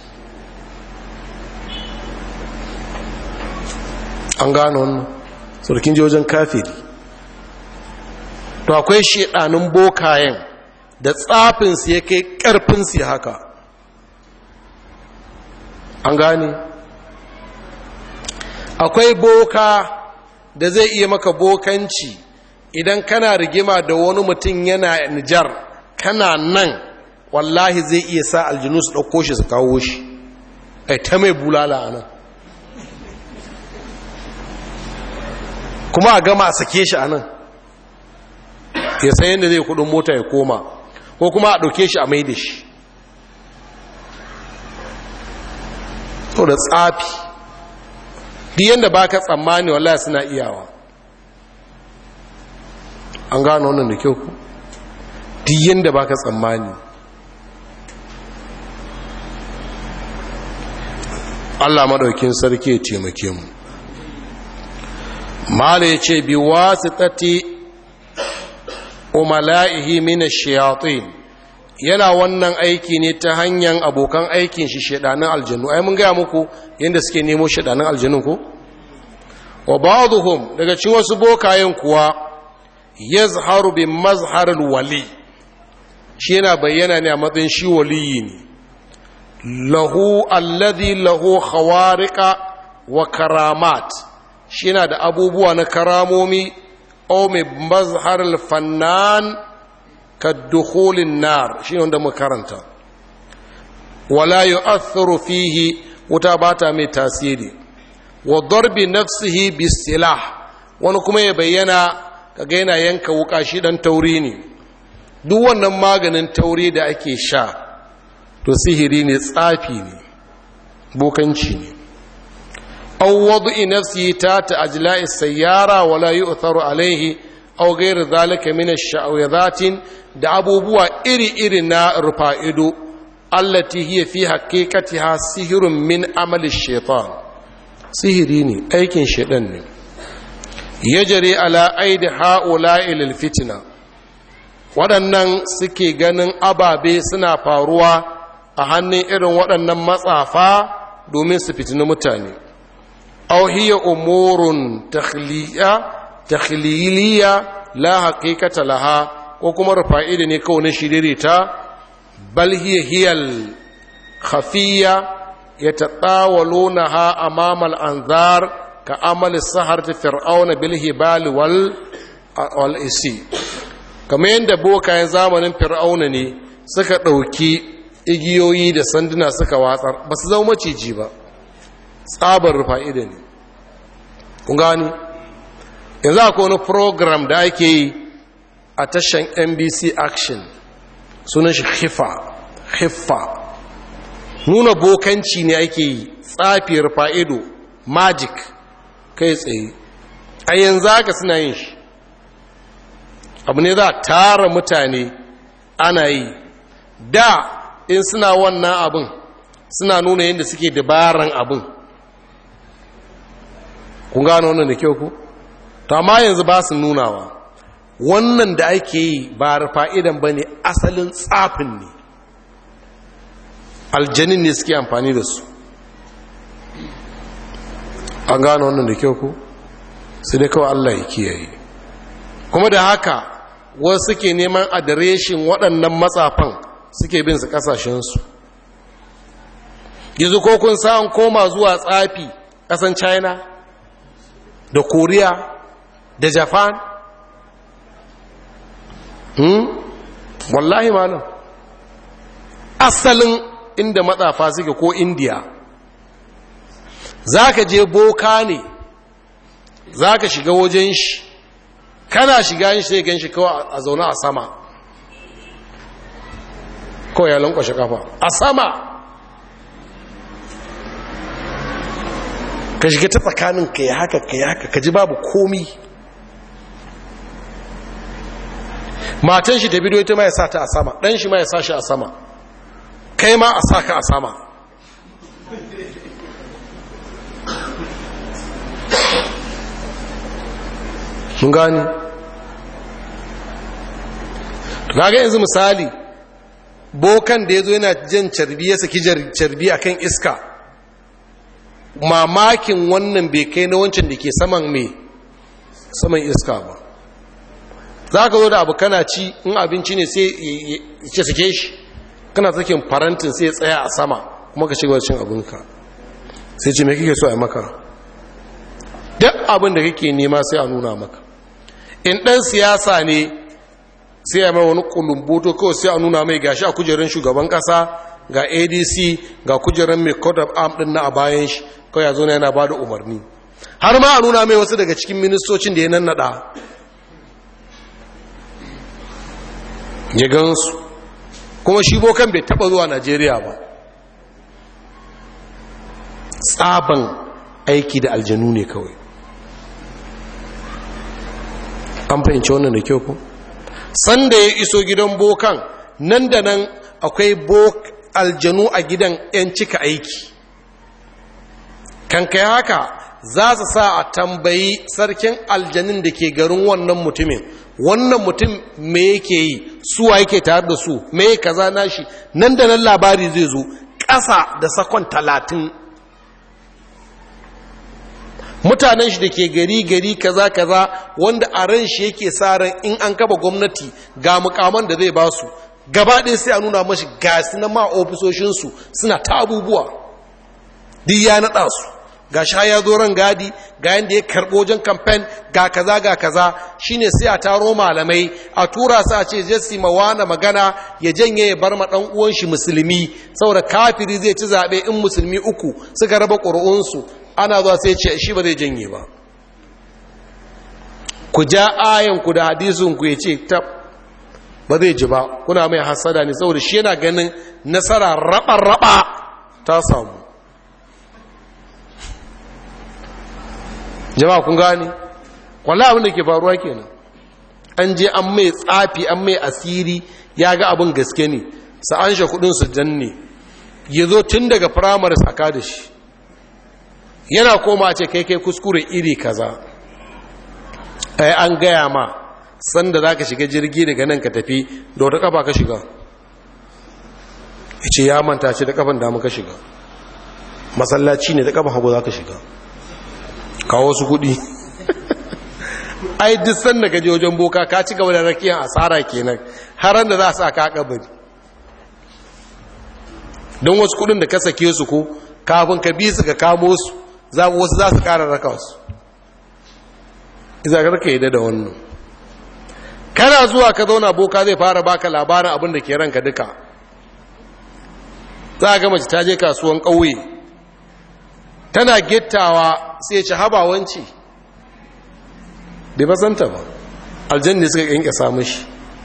an gano wannan surkin wajen kafiri to akwai shedanin bokayen da tsafinsu ya kai karfinsu haka an gane akwai boka da zai iya maka bokanci idan kana rigima da wani mutum yana nijar kana nan wallahi zai iya sa aljinu su ɗauko shi su kawo shi ai ta mai bulala a nan kuma a gama a sake shi a nan ya san yadda zai kudin mota ya koma ko kuma a ɗauke shi a mai da shi to da tsafi duk yadda ba ka tsammani wallahi suna iyawa an gano wannan da kyau duk yadda ba ka tsammani allah maɗaukin sarki ya taimake mu mala ya ce bi wasu tati umala'ihi mina shayatin yana wannan aiki ne ta hanyar abokan aikin shi shaɗanin aljanu ai mun gaya muku yadda suke nemo shaɗanin aljanu ko wa ba'dhum daga cikin wasu bokayen kuwa yazharu bi mazharil wali shi yana bayyana ne a matsayin shi waliyi ne lahu alladhi lahu khawariqa wa karamat shi yana da abubuwa na karamomi o mai mazharil fannan ka dukhulin nar shi wanda mu karanta wala yu'athiru fihi wuta bata mai tasiri wa darbi nafsihi bisilah wani kuma ya bayyana kaga yana yanka wuka shi dan tauri ne duk wannan maganin tauri da ake sha to sihiri ne tsafi ne bokanci ne aw wad'i nafsi ta ta'ajla'i sayyara wala yu'tharu alayhi aw ghayr dhalika min ash-sha'awatin da abubuwa iri-iri na rufa'ido allati hiya fi haqiqatiha sihirun min amali shaitan sihiri ne aikin shaitan ne yajri ala aidi ha'ula'i lil fitna waɗannan suke ganin ababe suna faruwa a hannun irin waɗannan matsafa domin su fitini mutane aw hiya umurun takhliya takhliliya la haqiqata laha ko kuma rufa'ida ne kawai na shiririta bal hiya hiyal khafiyya yatatawalunaha amama al-anzar ka amal sahar fir'auna bil hibal wal wal isi kamar yadda bokayen zamanin fir'auna ne suka ɗauki igiyoyi da sanduna suka watsar ba su zama maciji ba tsabar rufa'ida ne kun gani yanzu akwai wani program da ake yi a tashan nbc action sunan shi hifa hifa nuna bokanci ne ake yi tsafiyar fa'ido magic kai tsaye a yanzu haka suna yin shi abu ne za a tara mutane ana yi da in suna wannan abin suna nuna yadda suke dabaran abin kun gano wannan da kyau ku? to amma yanzu ba su nunawa wannan da ake yi ba fa'idan ba ne asalin tsafin ne aljanin ne suke amfani da su an gano wannan da kyau ku sai dai kawai allah ya kiyaye kuma da haka wasu suke neman adireshin waɗannan matsafan suke bin su ƙasashensu yanzu ko kun sa'an koma zuwa tsafi ƙasan china da koriya da japan hmm? wallahi malam asalin inda matsafa suke ko indiya za ka je boka ne za ka shiga wajen shi kana shiga shi sai gan shi kawai a zaune a sama kawai ya lankwashe kafa a sama ka shiga ta tsakanin ka yi haka ka yi haka ka ji babu komi matan shi da bidiyo ita ma ya sa ta a sama ɗan shi ma ya sa shi a sama kai ma a sa ka a sama mun gani kaga yanzu misali bokan da ya zo yana jan carbi ya saki carbi a kan iska mamakin wannan bai kai na wancan da ke saman mai saman iska ba za ka zo da abu kana ci in abinci ne sai ya sake shi kana sakin farantin sai ya tsaya a sama kuma ka shiga cin abinka sai ce mai kike so a maka duk abin da kake nema sai a nuna maka in ɗan siyasa ne sai ya mai wani kulumboto kawai sai a nuna mai gashi a kujerar shugaban ƙasa ga adc ga kujerar mai code of arm ɗin na a bayan shi kawai ya zo na yana ba da umarni har ma a nuna mai wasu daga cikin ministocin da ya nannaɗa ya gansu kuma shi bokan bai taɓa zuwa najeriya ba tsaban aiki da aljanu ne kawai an fahimci wannan da kyau ku sanda ya iso gidan bokan nan da nan akwai aljanu a gidan 'yan cika aiki kan kai haka za su sa a tambayi sarkin aljanin da ke garin wannan mutumin wannan mutum me yake yi suwa yake tare da su me kaza nashi nan da nan labari zai zo ƙasa da sakon talatin mutanen shi da ke gari gari kaza kaza wanda a ran shi yake sa ran in an kaba gwamnati ga mukaman da zai ba su gaba ɗaya sai a nuna mashi gasi na ma ofisoshinsu suna ta abubuwa duk ya naɗa su ga sha ya zo ran gadi ga yadda ya karɓo wajen kamfen ga kaza ga kaza shine sai a taro malamai a tura su a ce jesse mawana magana ya janye ya bar ma ɗan uwan shi musulmi saboda kafiri zai ci zaɓe in musulmi uku suka raba ƙuri'unsu ana zuwa sai ce shi ba zai janye ba ku ja ayanku da hadisinku ya ce tab ba zai ji ba kuna mai hasada ne saboda shi yana ganin nasara raba-raba ta samu jama'a kun gani kwallo abin da ke faruwa kenan an je an mai tsafi an mai asiri ya ga abin gaske ne sa'an shi kudin su danne ya zo tun daga firamare saka da shi yana koma ce kai kai kuskure iri kaza ai an gaya ma sanda za ka shiga jirgi daga nan ka tafi da wata kafa ka shiga ya ce ya manta ce da kafan damu ka shiga masallaci ne da kafan hagu za ka shiga kawo su kudi ai duk sanda ka je wajen boka ka ci gaba da rakiyar asara kenan har da za su aka kabari don wasu kudin da ka sake su ko kafin ka bi su ka kamo su za wasu za su kara raka su iza ka yi da wannan kana zuwa ka zauna boka zai fara baka labarin abin da ke ranka duka za a ga mace ta je kasuwan ƙauye tana gittawa sai ci habawanci bai basanta ba aljanni suka ƙyanƙya samun shi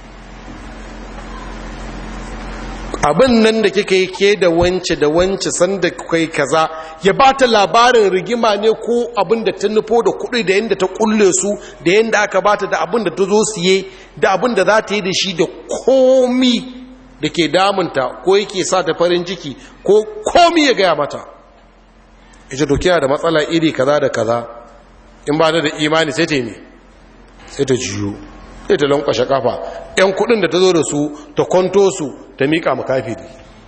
abin nan da kika yi ke da wance da wance sanda kai kaza ya ba ta labarin rigima ne ko abin da ta nufo da kuɗi da yadda ta kulle su da yadda aka bata da abin da ta zo siye da abin da za ta yi da shi da komi da ke damunta ko yake sa ta farin ciki ko komi ya gaya mata ita dokiya da matsala iri kaza da kaza in ba da imani sai ta yi ne sai ta jiyo sai ta lankwashe kafa yan kudin da ta zo da su ta kwanto su ta miƙa makafiri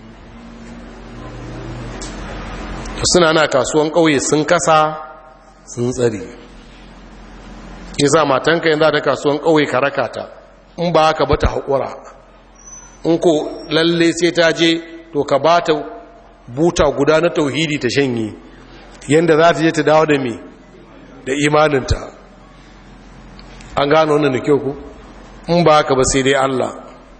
suna na kasuwan ƙauye sun kasa sun tsari isa matanka yanzu ta kasuwan ƙauye ka raka ta in ba ka bata haƙura in ko lalle sai ta je to ka ba ta buta guda na tauhidi ta shanye yadda za ta je ta dawo da me da imaninta an gano wannan da kyau ku in ba haka ba sai dai Allah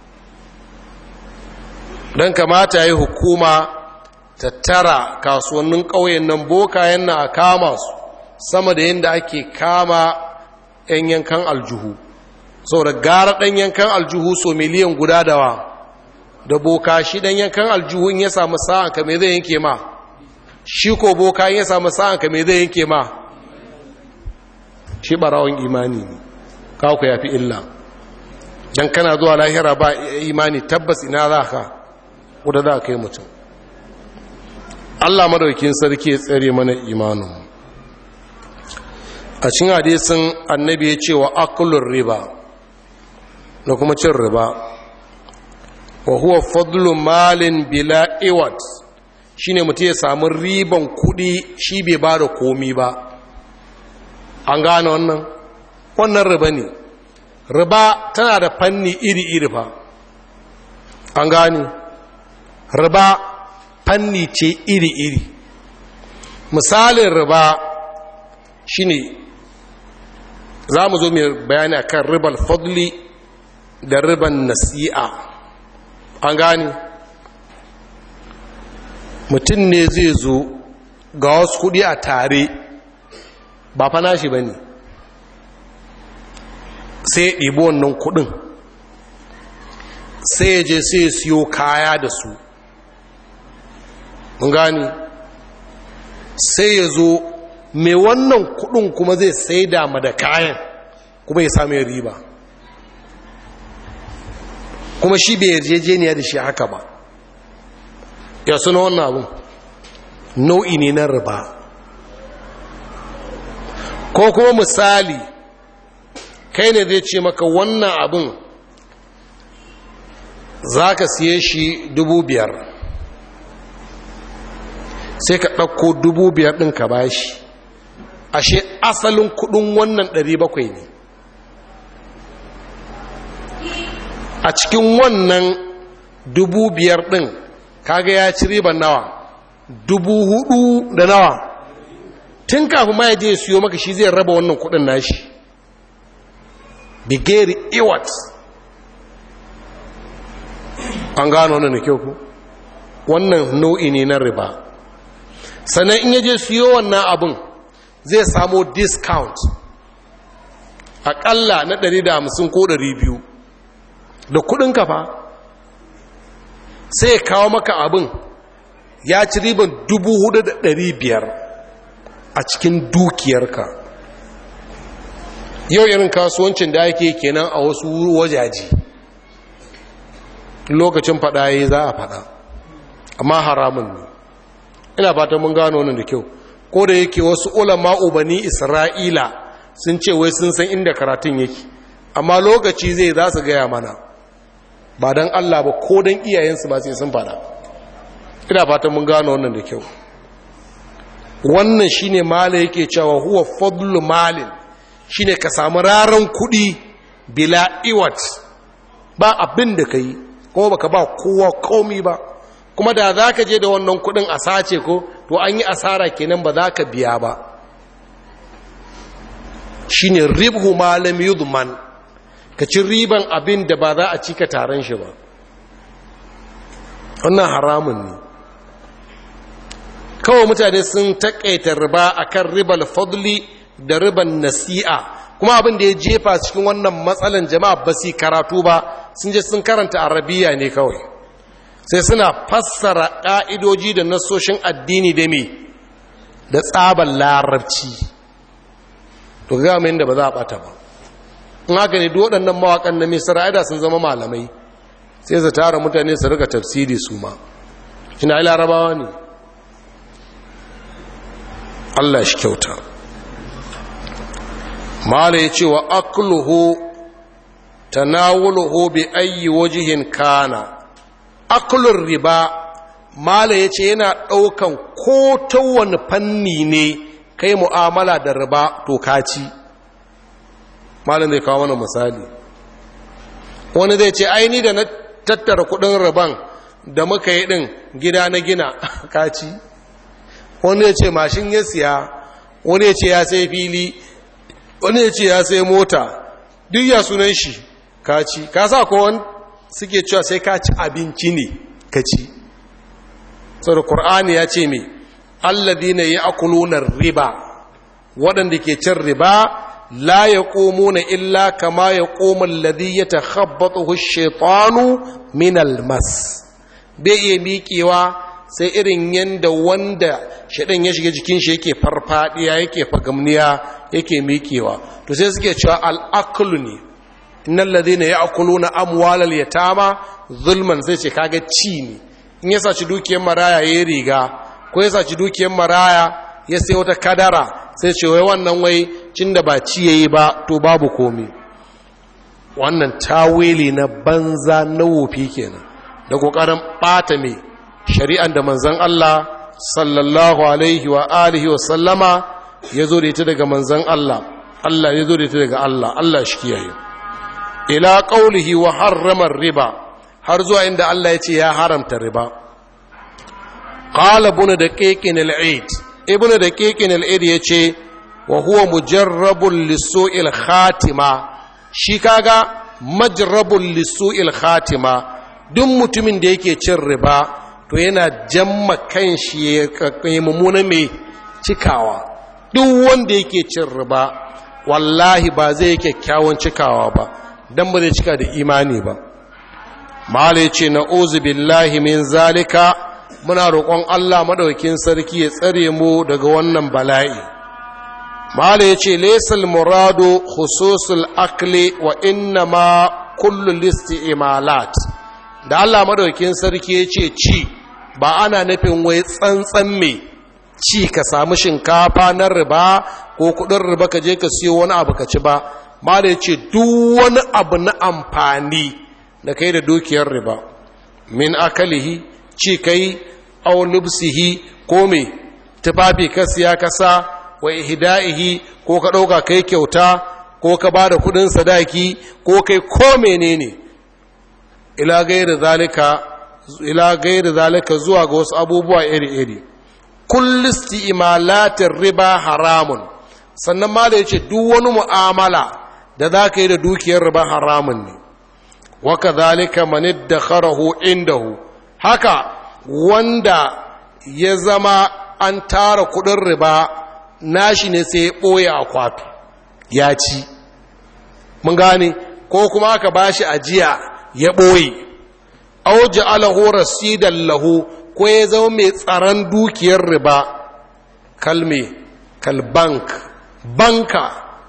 don kamata yi hukuma tattara kasuwannin ƙauyen nan bokayen na a kama su sama da yadda ake kama 'yan yankan aljuhu saboda gara ɗan yankan aljuhu so miliyan guda dawa da boka shi ɗan yankan aljuhu in ya samu sa'an ka mai zai yanke ma shi ko boka in ya samu sa'an ka mai zai yanke ma shi ɓarawon imani ne kawo ku ya fi illa don kana zuwa lahira ba imani tabbas ina za ka wadda za ka yi mutum allah madaukin sarki ya tsere mana imanin a cin hadisin annabi ya ce wa akulun riba da kuma cin riba wa huwa fadlu malin bila iwat shine mutum ya samu riban kudi shi bai ba da komi ba an gane wannan wannan riba ne riba tana da fanni iri-iri fa an gani riba fanni ce iri-iri misalin riba shine za mu zo mai bayani a kan ribar fadli da ribar nasi'a an gani mutum ne zai zo ga wasu kudi a tare ba fa nashi ba ne sai ya ɗibi wannan kuɗin sai ya je sai ya siyo kaya da su mun gani sai ya zo mai wannan kuɗin kuma zai sai dama da kayan kuma ya sami riba kuma shi bai yarjejeniya da shi haka ba ya suna wannan abin nau'i ne na riba ko kuma misali kai ne zai ce maka wannan abin za ka siye shi dubu biyar sai ka ɗauko dubu biyar ɗin ka bashi ashe asalin kudin wannan ɗari bakwai ne a cikin wannan dubu biyar ɗin kaga ya ci riban nawa dubu hudu da nawa tun kafin ma ya je siyo maka shi zai raba wannan kudin nashi bigeri iwat an gano wannan da kyau ku wannan nau'i ne na riba sannan in yaje siyo wannan abin zai samo discount aƙalla na ɗari da hamsin ko ɗari biyu da kuɗin kafa sai ya kawo maka abin ya ci riban dubu hudu da ɗari biyar a cikin dukiyarka yau irin kasuwancin da ake kenan a wasu wajaji lokacin fada yi za a fada amma haramun ne ina fatan mun gano wannan da kyau ko da yake wasu ulama ubani isra'ila sun ce wai sun san inda karatun yake amma lokaci zai za su gaya mana ba don allah ba ko don iyayensu ba sai sun fada ina fatan mun gano wannan da kyau wannan shine mala yake cewa huwa fadlu malin shine ka samu raran kudi bila iwat ba abin da kai kuma baka ba kowa komi ba kuma da za ka je da wannan kudin a sace ko to an yi asara kenan ba za ka biya ba shine ribhu malam yudman ka ci riban abin da ba za a cika taron shi ba wannan haramun ne kawai mutane sun taƙaita riba akan ribal fadli da riban nasi'a kuma abin da ya jefa cikin wannan matsalan jama'a ba su karatu ba sun je sun karanta arabiya ne kawai sai suna fassara ƙa'idoji da nasoshin addini da me da tsaban larabci to ga mai da ba za a ɓata ba in haka ne duk waɗannan mawaƙan na misra aida sun zama malamai sai su tara mutane su rika tafsiri su ma ina yi larabawa ne Allah shi kyauta mala ya ce wa akluhu tanawuluhu bi ayyi wajihin kana aklur riba mala ya ce yana ɗaukan ko ta wani fanni ne kai mu'amala da riba to kaci malin zai kawo mana misali wani zai ce aini da na tattara kudin riban da muka yi ɗin gida na gina kaci wani ya ce mashin ya siya wani ya ce ya sai fili wani ya ce ya sai mota duk ya sunan shi ka ci ka sa kowan suke cewa sai ka ci abinci ne ka ci sau da ƙur'ani ya ce mai alladina ya akulunar riba waɗanda ke cin riba la ya ƙomo na illa kama ya ƙomun ladi ya ta habbata hushetanu minal mas bai iya miƙewa sai irin yadda wanda shaɗin ya shiga jikin shi yake farfadiya yake fagamniya yake miƙewa to sai suke cewa al'akulu ne innal ladina ya'kuluna amwalal yatama zulman sai ce kaga ci ne in ya saci dukiyar maraya yayi riga ko ya saci dukiyar maraya ya sai wata kadara sai ce wai wannan wai cin da ba ci yayi ba to babu komi wannan tawili na banza na wofi kenan da kokarin bata mai shari'an da manzon Allah sallallahu alaihi wa alihi wa sallama ya zo da ita daga manzon Allah Allah ya zo da ita daga Allah Allah shi kiyaye ila qaulihi wa harrama riba har zuwa inda Allah ya ce ya haramta riba qala ibn daqiqin al-eid ibn daqiqin al-eid yace wa huwa mujarrabun lisu'il khatima shi kaga majrabun lisu'il khatima duk mutumin da yake cin riba to yana jamma kanshi ya mummuna mai cikawa duk wanda yake cin riba wallahi ba zai kyakkyawan cikawa ba don ba zai cika da imani ba mala ya ce na billahi min zalika muna roƙon allah maɗaukin sarki ya tsare mu daga wannan bala'i mala ya ce laisal muradu khususul akli wa inna ma kullu listi imalat da allah maɗaukin sarki ya ce ci ba ana nufin wai tsantsan mai ci ka samu shinkafa na riba ko kudin riba ka je ka siyo wani abu ka ci ba ma da ce duk wani abu na amfani da kai da dukiyar riba min akalihi ci kai aw lubsihi ko me tufafi ka siya ka sa wa ihda'ihi ko ka dauka kai kyauta ko ka bada kudin sadaki ko kai ko menene ila gairi zalika ila gairi zalika zuwa ga wasu abubuwa iri-iri kullisti imalatin riba haramun sannan ma da ya ce duk wani mu'amala da za ka yi da dukiyar riba haramun ne waka zalika manid da kharahu indahu haka wanda ya zama an tara kudin riba nashi ne sai ya ɓoye akwatu ya ci mun gane ko kuma aka bashi ajiya ya ɓoye auji alahu rasidan lahu ko ya zama mai tsaron dukiyar riba kalme kalbank banka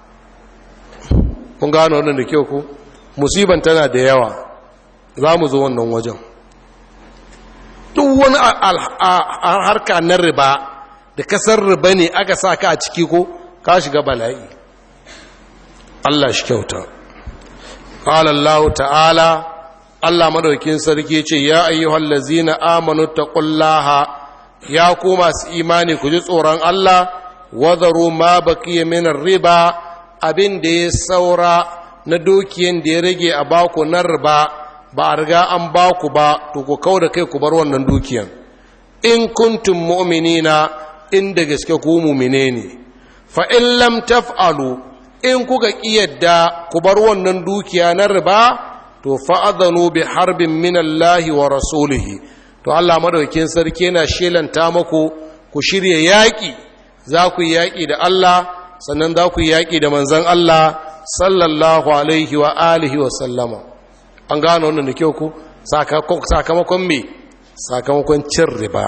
kun gano wannan da kyau ku musiban tana da yawa za mu zo wannan wajen duk wani harka na riba da kasar riba ne aka sa ka a ciki ko ka shiga bala'i Allah shi kyauta ƙalallahu ta'ala Allah madaukin sarki ce ya ayyuhal lazina amanu taqullaha ya ku masu imani ku ji tsoron Allah wadaru ma baqiya min riba abin da ya saura na dukiyan da ya rage a baku na riba ba a riga an baku ba to ku kauda kai ku bar wannan dukiyan in kuntum mu'minina in da gaske ku mu'mine ne fa in lam taf'alu in kuka kiyarda ku bar wannan dukiya na riba to fa'adhanu bi harbin min Allah wa rasulihi to Allah madaukakin sarki yana shelanta muku ku shirye yaki za ku yi yaki da Allah sannan za ku yi yaki da manzon Allah sallallahu alaihi wa alihi wa sallama an gano wannan da kyau ku sakamakon me sakamakon cin riba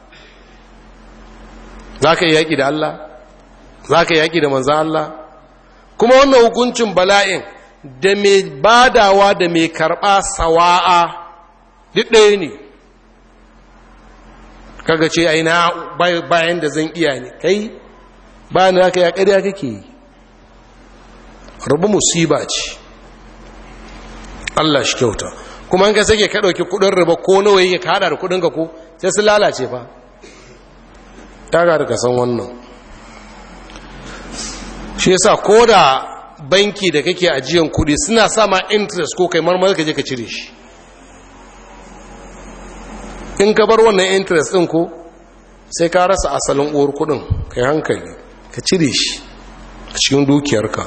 za ka yi yaki da Allah za ka yi yaki da manzon Allah kuma wannan hukuncin bala'in da mai badawa da mai karɓa sawa'a duk ɗaya ne kaga ce aina bayan da zan iya ne kai bayan da aka ya ƙarya kake yi rubu musiba ce Allah shi kyauta kuma in ka sake ka ɗauki kuɗin riba ko nawa yake ka haɗa da kuɗin ka ko sai su lalace fa ta ga da ka san wannan shi yasa ko da banki da kake ajiyan kudi suna sama interest ko kai marmar ka je ka cire shi in ka bar wannan interest din ko sai ka rasa asalin uwar kudin kai hankali ka cire shi a cikin dukiyarka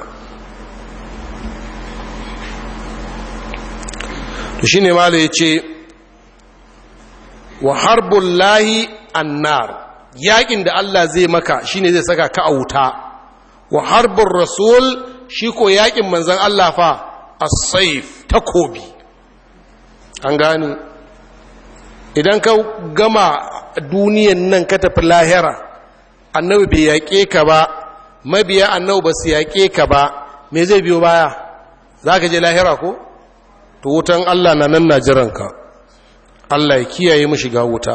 to shine mala ya ce wa harbun lahi annar yakin da Allah zai maka shine zai saka ka a wuta wa harbun rasul shi ko yakin manzan Allah fa as-saif takobi an gani idan ka gama duniyan nan ka tafi lahira annabi bai yaƙe ka ba mabiya annabi ba su yaƙe ka ba me zai biyo baya za ka je lahira ko to wutan Allah na nan na jiranka Allah ya kiyaye mu shiga wuta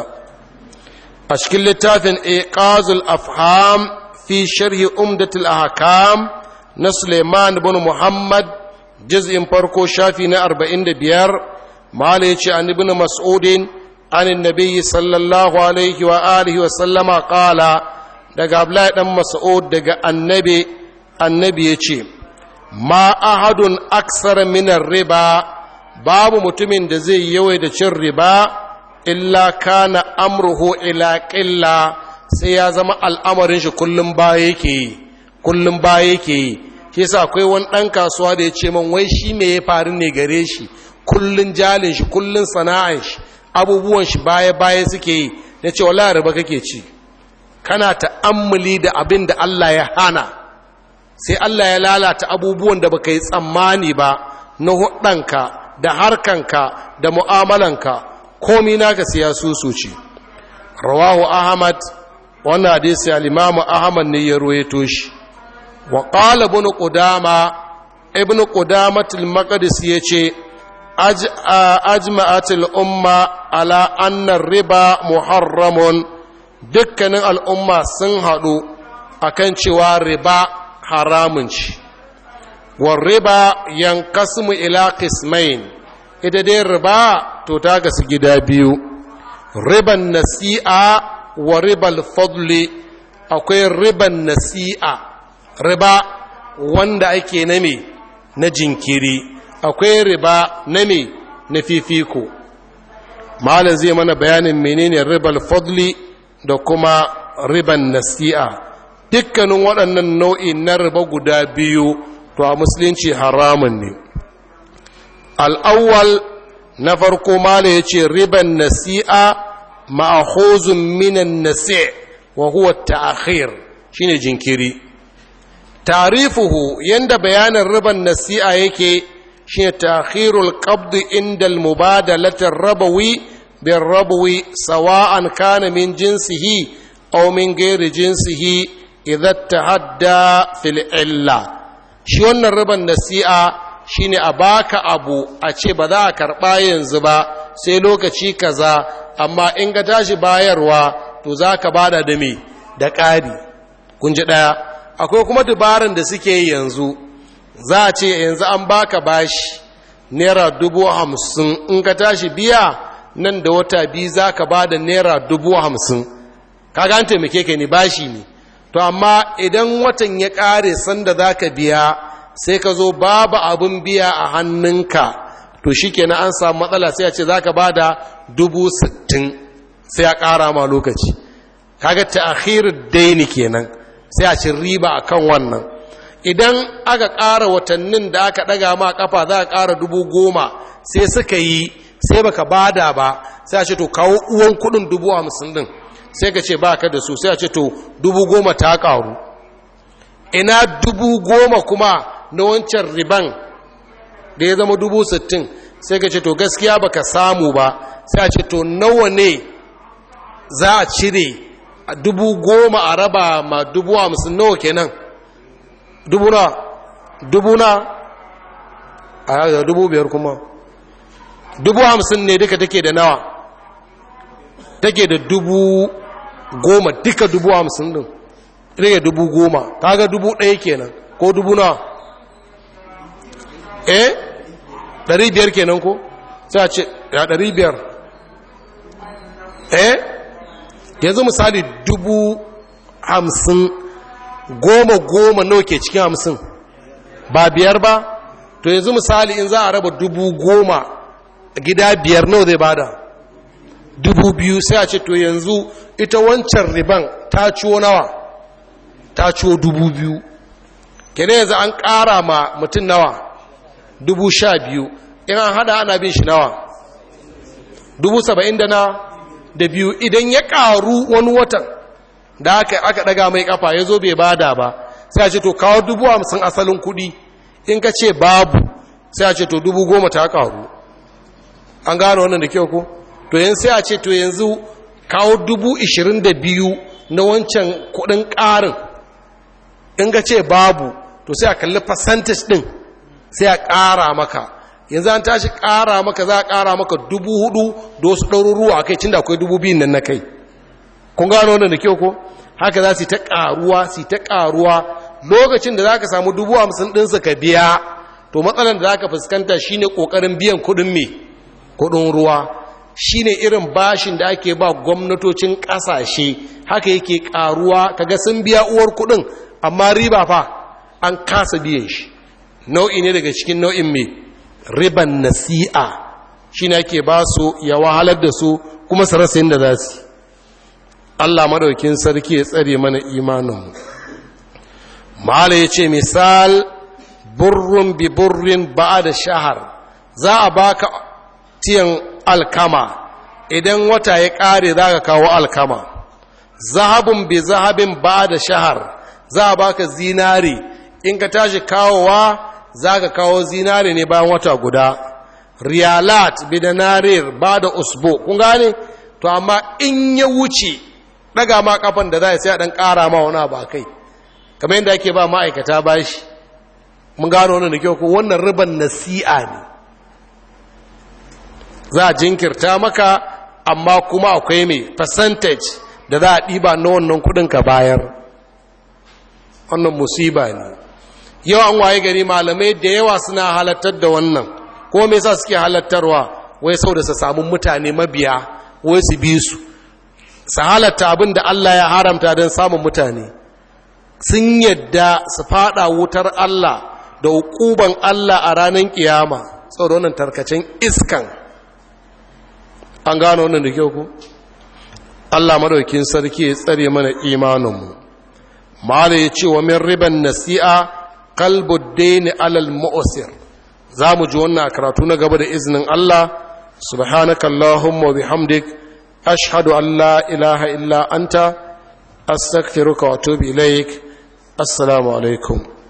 a cikin littafin iqazul afham fi sharhi umdatul ahkam na Suleiman bin Muhammad juz'in farko shafi na 45 mala yace an ibn Mas'udin an annabi sallallahu alaihi wa alihi wa sallama qala daga Abdullahi dan Mas'ud daga annabi annabi yace ma ahadun aksar min riba babu mutumin da zai yawai da cin riba illa kana amruhu ila qilla sai ya zama al'amarin shi kullum baya yake yi kullum baya yake yi shi yasa akwai wani ɗan kasuwa da ya ce man wai shi me ya faru ne gare shi kullum jalin shi kullum sana'an shi abubuwan shi baya baya suke yi ya ce wala riba kake ci kana ta'ammuli da abin da Allah ya hana sai Allah ya lalata abubuwan da baka yi tsammani ba na hudanka da harkanka da mu'amalanka komi naka siya susuci rawahu ahmad wannan hadisi al-imamu ahmad ne ya ruwaito shi wa qala ibn qudama ibn qudamah al-maqdis yace ajma'at al-umma ala anna riba muharramun dukkanin al'umma sun haɗu akan cewa riba haramun ci wa riba yankasmu ila qismain ita dai riba to ta gasu gida biyu riban nasi'a wa ribal fadli akwai riban nasi'a riba wanda ake na me na jinkiri akwai riba na me na fifiko malam zai mana bayanin menene ribal fadli da kuma riban nasi'a dukkanin waɗannan nau'i na riba guda biyu to a musulunci haramun ne al'awwal na farko mala ya ce riban nasi'a ma'ahozun minan nasi' wa huwa ta'akhir shine jinkiri tarifuhu yanda bayanin riban nasi'a yake shine ta'khirul qabd inda al-mubadalati rabawi bin rabawi sawa'an kana min jinsihi aw min ghairi jinsihi idza tahadda fil illa shi wannan riban nasi'a shine a baka abu a ce ba za a karɓa yanzu ba sai lokaci kaza amma in ka tashi bayarwa to za ka bada da me da ƙari kun ji ɗaya akwai kuma dubaran da suke yi yanzu za a ce yanzu an baka bashi naira dubu hamsin in ka tashi biya nan da wata biyu za ka ba da naira dubu hamsin kaga an taimake ka ne bashi ne to amma idan watan ya ƙare sanda za ka biya sai ka zo babu abin biya a hannunka to shi kenan an samu matsala sai a ce za ka ba da dubu sittin sai a ƙara ma lokaci kaga ta daini kenan sai a cin riba a kan wannan idan aka ƙara watannin da aka ɗaga ma ƙafa za a ƙara dubu goma sai suka yi sai baka bada ba sai a ce to kawo uwan kuɗin dubu hamsin din sai ka ce ba ka da su sai a ce to dubu goma ta ƙaru ina dubu goma kuma na wancan riban da ya zama dubu sittin sai ka ce to gaskiya baka samu ba sai a ce to nawa ne za a cire a dubu goma a raba ma dubu hamsin nawa kenan dubu na dubu na a yaga dubu biyar kuma dubu hamsin ne duka take da nawa take da dubu goma duka dubu hamsin din rage dubu goma kaga dubu ɗaya kenan ko dubu na eh ɗari biyar kenan ko sai a ce ya ɗari biyar eh yanzu misali dubu hamsin goma goma nawa ke cikin hamsin ba biyar ba to yanzu misali in za a raba dubu goma gida biyar nawa zai bada dubu biyu sai a ce to yanzu ita wancan riban ta ciwo nawa ta ciwo dubu biyu kene yanzu an ƙara ma mutum nawa dubu sha biyu in an hada ana bin shi nawa dubu saba'in da na da biyu idan ya ƙaru wani watan da aka aka daga mai kafa ya zo bai bada ba sai a ce to kawo dubu hamsin asalin kuɗi in ka ce babu sai a ce to dubu goma ta ƙaru an gano wannan da kyau ko to yin sai a ce to yanzu kawo dubu ishirin da biyu na wancan kuɗin ƙarin in ka ce babu to sai a kalli percentage ɗin sai a ƙara maka yanzu an tashi ƙara maka za a ƙara maka dubu hudu da wasu ɗaruruwa a kai cin da akwai dubu biyun nan na kai kun gano wannan da kyau ko haka za su ta ƙaruwa su ta ƙaruwa lokacin da za ka samu dubu hamsin ɗinsu ka biya to matsalar da za ka fuskanta shine ƙoƙarin biyan kuɗin me kuɗin ruwa shine irin bashin da ake ba gwamnatocin ƙasashe haka yake ƙaruwa kaga sun biya uwar kuɗin amma riba fa an kasa biyan shi nau'i ne daga cikin nau'in mai riban nasi'a shi ne ake ba su ya wahalar da su kuma su rasa yadda za su Allah madaukin sarki ya tsare mana imaninmu mala ya ce misal burrun bi burrin ba da shahar za a baka tiyan alkama idan wata ya ƙare za ka kawo alkama zahabun bi zahabin ba da shahar za a baka zinari in ka tashi kawowa za ka kawo zinari ne bayan wata guda riyalat bidanarir ba da usbo kun gane to amma in ya wuce daga ma kafan da za a sai a dan kara ma wani ba kai kamar yadda ake ba ma'aikata bashi mun gano wannan da kyau ko wannan riban nasi'a ne za a jinkirta maka amma kuma akwai mai percentage da za a ɗiba na wannan kudin ka bayar wannan musiba ne yawan waye gari malamai da yawa suna halattar da wannan ko me yasa suke halattarwa wai sau da su samu mutane mabiya wai su bi su su halatta abin da Allah ya haramta don samun mutane sun yadda su fada wutar Allah da hukuban Allah a ranar kiyama sau da wannan tarkacen iskan an gano wannan da kyau ku Allah madaukin sarki ya tsare mana imaninmu mala ya ce wa min riban nasi'a kalbuddaini alal mu'sir za mu ji wannan karatu na gaba da izinin Allah subhanaka allahumma wa bihamdik ashhadu an la ilaha illa anta astaghfiruka wa atubu ilaik assalamu alaikum